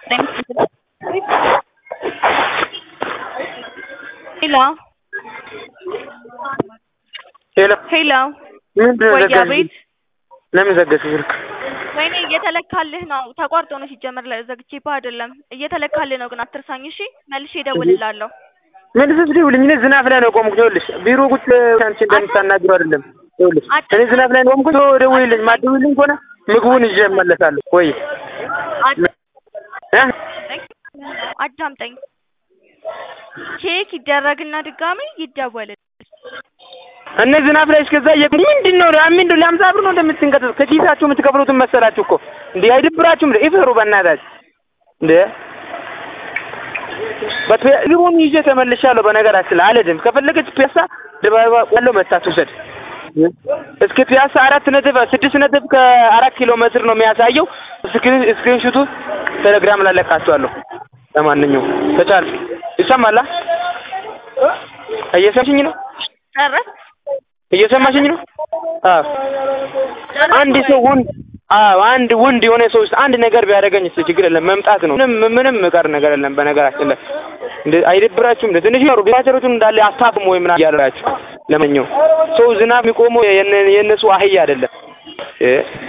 ሄሎ ሄሎ ሄሎ ምንድን ነው ወይ ዘጋሽ? አቤት ለምን ዘጋሽ ስልክ? ወይኔ እየተለካልህ ነው ተቋርጦ ነው ሲጀመር ዘግቼብህ አይደለም እየተለካልህ ነው ግን አትርሳኝ እሺ መልሼ እደውልልሃለሁ ምን ስትደውልኝ እኔ ዝናብ ላይ ነው የቆምኩት። ይኸውልሽ ቢሮ ቁጭ አንቺ እንደምታናግሩ አይደለም። ይኸውልሽ እኔ ዝናብ ላይ ነው የቆምኩት። ደውይልኝ፣ ማትደውይልኝ ከሆነ ምግቡን ይዤ እመለሳለሁ። ወይ እ አዳምጠኝ ቼክ ይደረግና ድጋሚ ይደወልልህ እነ ዝናብ ላይ እስከዛ እየ ምንድን ነው ምንድን ነው ለሀምሳ ብር ነው እንደምትንቀጠጥ ከኪሳችሁ የምትከፍሉትን መሰላችሁ እኮ እንዴ አይደብራችሁም? እንዴ ይፈሩ በእናታችሁ እንዴ ግቡን ይዤ ተመልሻለሁ። በነገራችን ላይ አልሄድም። ከፈለገች ፒያሳ ድባባ ያለው መታ ትውሰድ። እስከ ፒያሳ አራት ነጥብ ስድስት ነጥብ ከአራት ኪሎ ሜትር ነው የሚያሳየው። ስክሪንሹቱ ቴሌግራም ላይ ለቃችኋለሁ። ለማንኛውም ተቻለ ይሰማላ? እየሰማሽኝ ነው? ጨረስ እየሰማሽኝ ነው? አዎ አንድ ሰው ወንድ አዎ አንድ ወንድ የሆነ ሰው ውስጥ አንድ ነገር ቢያደርገኝ እስኪ ችግር የለም መምጣት ነው። ምንም ምንም ቀር ነገር የለም። በነገራችን ላይ እንደ አይደብራችሁም? እንደ ትንሽ ነው ቢያቸሩትን እንዳለ አታፍም ወይ ምናምን እያላችሁ ለማንኛውም ሰው ዝናብ የሚቆመው የነ- የእነሱ አህያ አይደለም እ